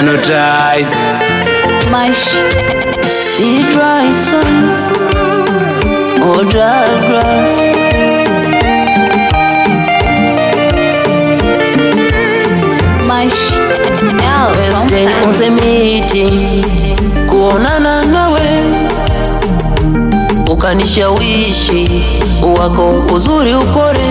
hypnotize Mash. Idrison or Douglas Mash. L from Wednesday Paris. on the meeting kuonana nawe ukanishawishi wako uzuri upore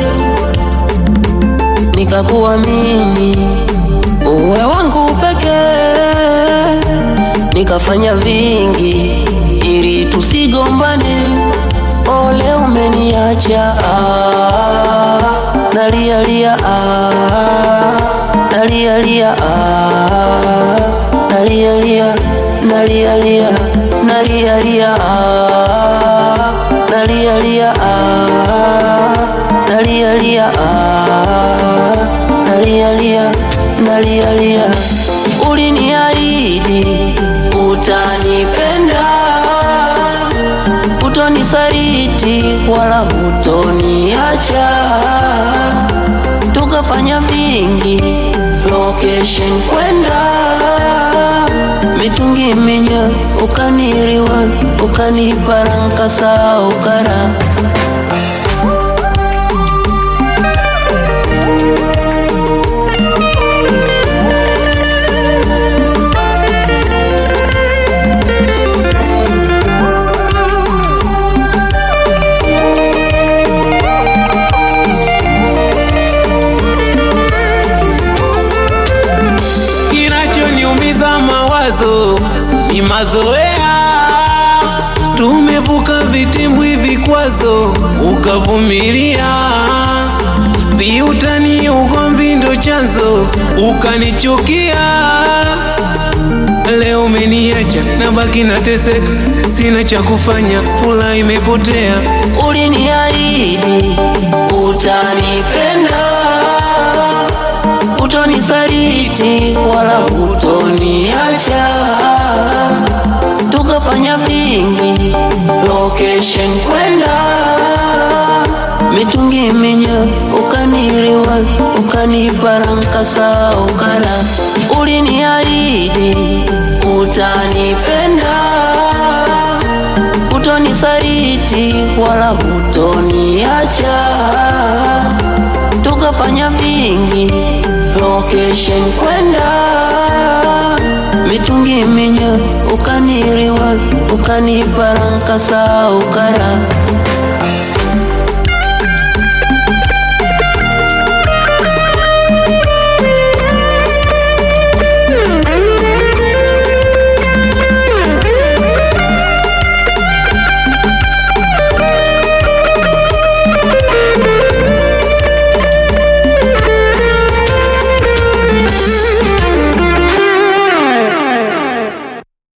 nikakuamini uwe wangu pekee nikafanya vingi ili tusigombane ole umeniacha ah, nalialia ah, nalialia ah, nalialia nalialia nalialia ah, nalialia ah, nalialia ah, nalialia nalialia uliniahidi utanipenda utonisaliti wala hutoniacha tukafanya vingi location kwenda mitungi minya ukaniriwa ukaniparanka ukara kinachoniumiza mawazo ni mazoea tumevuka vitimbwi vikwazo ukavumilia viutani ugomvi ndo chanzo ukanichukia leo umeniacha na baki nateseka sina cha kufanya fula imepotea uliniahidi utanipenda utonisaliti wala hutoniacha tukafanya vingi location kwenda mitungi minya ukaniriwa ukaniparanka ukara uliniahidi utanipenda utonisaliti wala hutoniacha tukafanya vingi location kwenda mitungi minya ukaniriwa ukaniparanka ukara